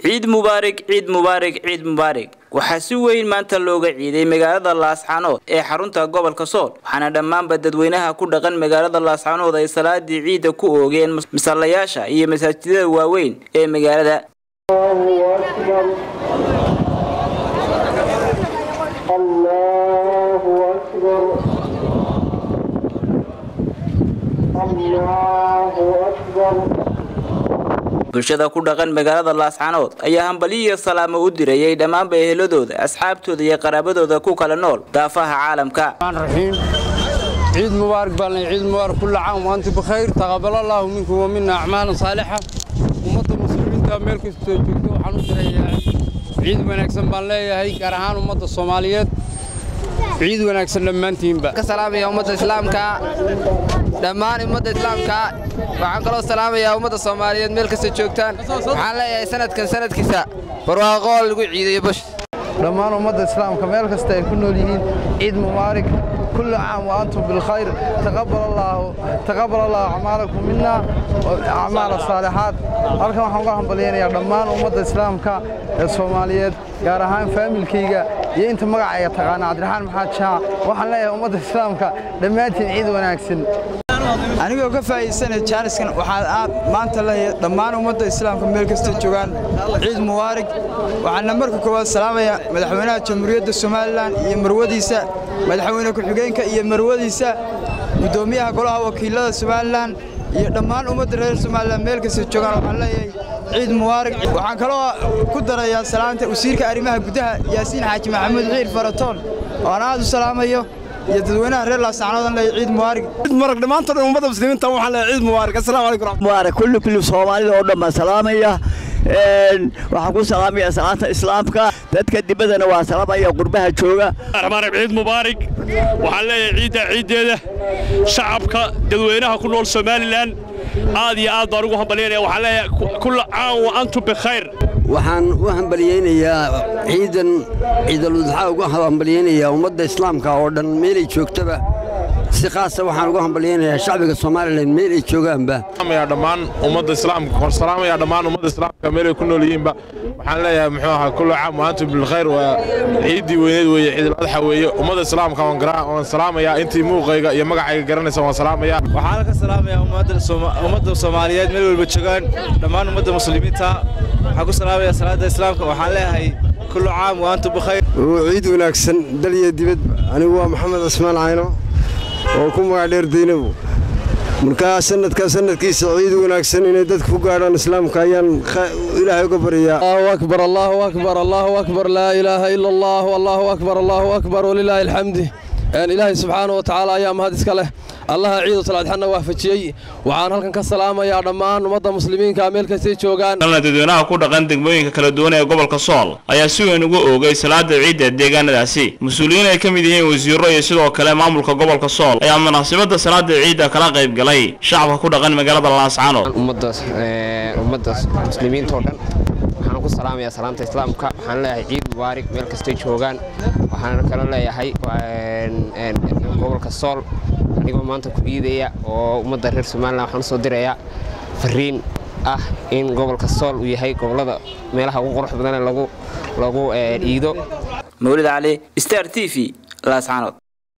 ciid mubaarig ciid mubaarig ciid mubaarig waxaa si weyn maanta looga ciiday magaalada laascanood ee xarunta gobolka sool waxaana dhammaanba dadweynaha ku dhaqan magaalada laascanood ay salaadii ciidda ku oogeen masallayaasha iyo masaajidada waaweyn ee magaalada bulshada ku dhaqan magaalada laascanood ayaa hambalyo iyo salaamo u dirayay dhammaanba eheladooda asxaabtooda iyo qaraabadooda ku kala nool daafaha caalamka ciid mubaarak baalna ciid mubaarak kulla caam waanti bikhayr taqabbal allahu minkum wa minna acmaalan saalixa ummadda muslimiinta meel kastoo joogto waxaan u dirayaa ciid wanaagsan baan leeyahay gaar ahaan ummadda soomaaliyeed ciid wanaagsan dhammaantiinba ka salaamaya ummadda islaamka dhammaan ummadda islaamka waxaan kaloo salaamayaa ummadda soomaaliyeed meel kasta joogtaan waxaan leeyahay sanadkan sanadkiisa barwaaqo lagu ciidayo bash dhammaan ummadda islaamka meel kasta ay ku nool yihiin ciid mubaarak kullu caam wa antum bilkhayr taqabbal allahu taqabbal allahu acmaalakum minna wa acmaal as-saalihaat halkan waxaan uga hambaliyaynayaa dhammaan ummadda islaamka ee soomaaliyeed gaar ahaan faamilkayga iyo inta magacayga taqaana cabdiraxmaan maxamed shaac waxaan leeyahay ummadda islaamka dhammaantiin ciid wanaagsan anigoo ka faa'iidaysanaya jaaniskan waxaan maanta leeyahay dhammaan ummadda islaamka meel kasta joogaan ciid mubaarig waxaana marka koowaad salaamaya madaxweynaha jamhuuriyadda somalilan iyo marwadiisa madaxweyne ku-xigeenka iyo marwadiisa guddoomiyaha golaha wakiilada somalilan iyo dhammaan ummadda reer somalilan meel kasta joogaan waxaan leeyahay ciid mubaarig waxaan kaloo ku darayaa salaanta wasiirka arrimaha gudaha yaasiin xaaji maxamuud xiir faratoon oo aan aad u salaamayo iyo dadweynaha reer laasacnoodan leeyahay ciid mubaarig ciid mubaarig dhammaantood ummadda muslimiinta waxaan leeyahay ciid mubaarig assalaamu calaykum mubaarig kulli kulli soomaalida oo dhan baan salaamaya waxaan ku salaamaya salaanta islaamka dadka dibaddana waa salaamaya qurbaha jooga raxmaan ciid mubaarig waxaan leeyahay ciidda ciiddeeda shacabka dadweynaha ku nool somalilan aad iyo aad baan ugu hambalyaynaya waxaan leeyahay kulla caam wa antum bikhayr waxaan u hambalyaynayaa ciidan ciidaludxaa ugu hambalyaynayaa ummadda islaamka oo dhan meelay joogtaba si khaasa waxaan ugu hambalyaynayaa shacbiga somalilan meel ay joogaanba dhammaan ummadda islaamka hor salaamaya dhammaan ummadda islaamka meelay ku nool yihiinba waxaan leeyahay muxuu ahaa kullu caam wa antum bilkhayr waa ciiddii weyneed weeye ciidul adxa weeye ummadda islaamka waan salaamayaa intii muuqayga iyo magacayga garanaysa waan salaamayaa waxaan ka salaamayaa ummadda soomaaliyeed meel walba joogaan dhammaan ummadda muslimiinta waxaan ku salaamayaa salaada islaamka waxaan leeyahay kullu caam wa antum bikhayr ciid wanaagsan dal iyo dibad anigu waa maxamed cismaan cayno oo ku magac dheer daynabu markaa sanadkaa sanadkiisa ciid wanaagsan inay dadka ku gaadhaan islaamka ayaan ilaahay uga baryaa allahu akbar allahu akbar allahu akbar laa ilaaha ila allah allahu akbar allahu akbar walilaahi alxamdi ilaahay subxaanahu wa tacaala ayaa mahad iska leh allaha ciidu salaadxanna waafajiyey waxaan halkan ka salaamayaa dhammaan ummadda muslimiinka meel kastay joogaan dadweynaha ku dhaqan degmooyinka kala duwan ee gobolka sool ayaa si weyn ugu oogay salaada ciidda deegaanadaasi mas-uuliyiin ay ka mid yihiin wasiiro iyo sidoo kale maamulka gobolka sool ayaa munaasabadda salaada ciidda kala qayb galay shacabka ku dhaqan magaalada laascanood ummadda muslimiinta oo dhan waxaan ku salaamayaa salaanta islaamka waxaan leeyahay ciid mubaarig meel kastay joogaan waxaan kaloo leeyahay gobolka sool anigoo maanta ku iidaya oo ummadda reer somalilan waxaan u soo dirayaa fariin ah in gobolka sool uu yahay gobollada meelaha ugu qurux badan ee lagu iido mawlid cali star t v laascanood